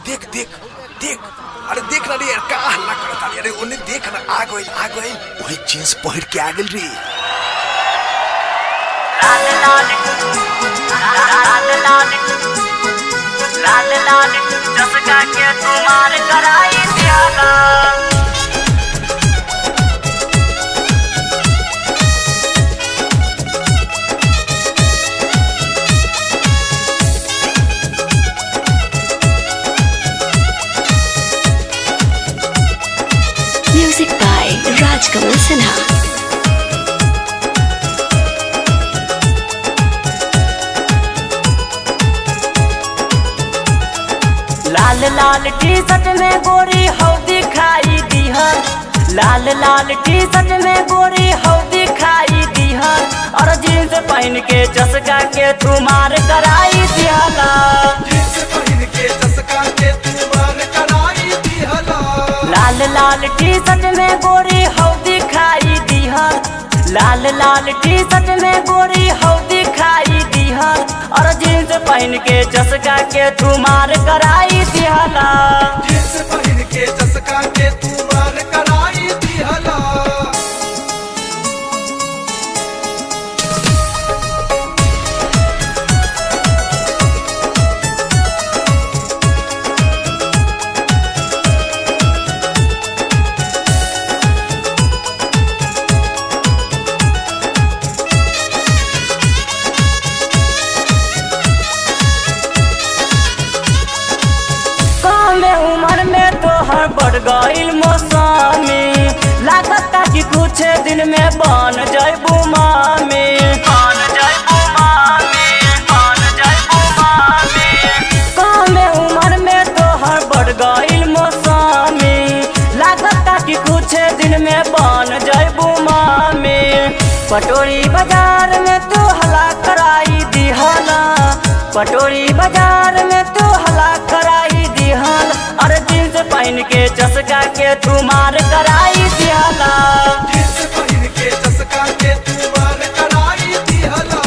देख देख देख अरे देख ना रे यार का हल्ला करता अरे ओने देख ना आ गइल आ गइल वही जींस पहिर के आ गेल रे लाल लाल लाल लाल लाल लाल चसका के तुम्हार कराई दियाला Music by Rajkamal Sinha. लाल लाल टी शर्ट में गोरी हौदी खाई दीहन लाल लाल टी शर्ट में गोरी हौदी खाई दीहन और जींस पहन के चसका के तुम्हार कराई दियाला जींस पहिर के चसका के तू मार कराई दिहला लाल लाल टी शर्ट में गोरी हौदी खाई दीहन लाल लाल टी शर्ट में गोरी हौदी खाई दीहन और जींस पहन के चसका के तुम्हार कराई दियाला जींस पहिर के चसका के तू मार कराई दिहला कम उम्र में तोहर बढ़ गईल मौसमी लागता कि कुछ दिन में बन जैबू मामी बन जैबू मामी बन जैबू मामी कम उम्र में तोहर बढ़ गईल मौसमी लागता कि कुछ दिन में बन जैबू मामी पटोरी बाजार में तू हला कराई दिहला पटोरी बाजार में तू हला कराई दिहल और जींस पहन के चसका के तुम्हार कराई दिहला जींस पहिर के चसका के तू मार कराई दिहला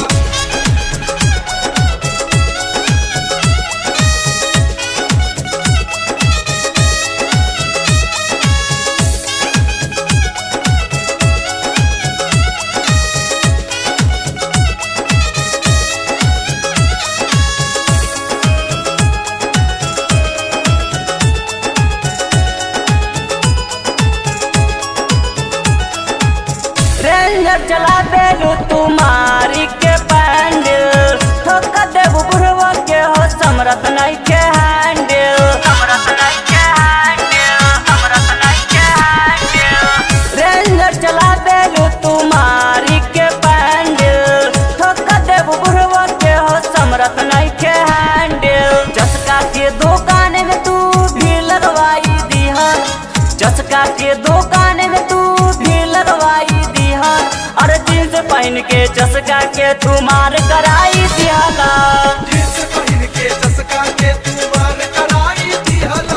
रेंजर चला बेलू तुम्हारी के पैंडल ठोक देबू बुढ़वा के हो समरत नहीं के हैंडल समरत नहीं के हैंडल समरत नहीं के हैंडल रेंजर चला बेलू तुम्हारी के पैंडल ठोक देबू बुढ़वा के हो समरत नहीं के हैंडल चसका के दुकान में तू भी लगवाई दिहन चसका के दुकान में तू भी लगवाई दिहन और जींस पहन के चसका के तुम्हार कराई दिहला जींस पहिर के चसका के तू मार कराई दिहला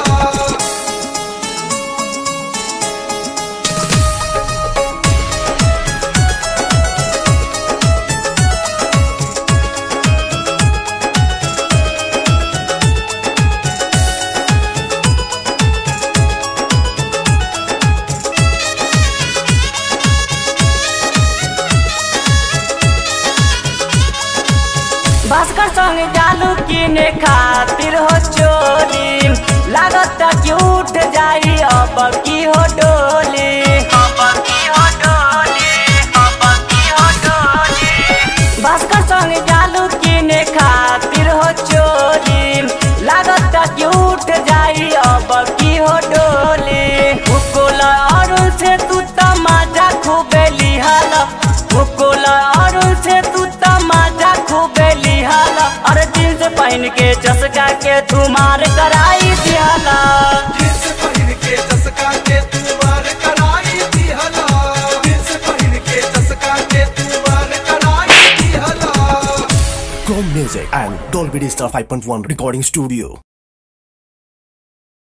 भास्कर संग जालू किने खातिर हो चोरी लागत कि उठ जाई अब की हो डोली अब की हो डोली अब की हो डोली भास्कर संग जालू किने खातिर हो चोरी लागत कि उठ जाई अब की हो डोली मुकुल अरुण से तू तमाजा खूबे लिहाला मुकुल अरुण से तू तमाजा खूबे लिहाला और जींस पहन के चसका के तुम्हार कराई दिहाला जींस पहिर के चसका के तू मार कराई दिहला जींस पहिर के चसका के तू मार कराई दिहला Chrome Music and Dolby Digital 5.1 Recording Studio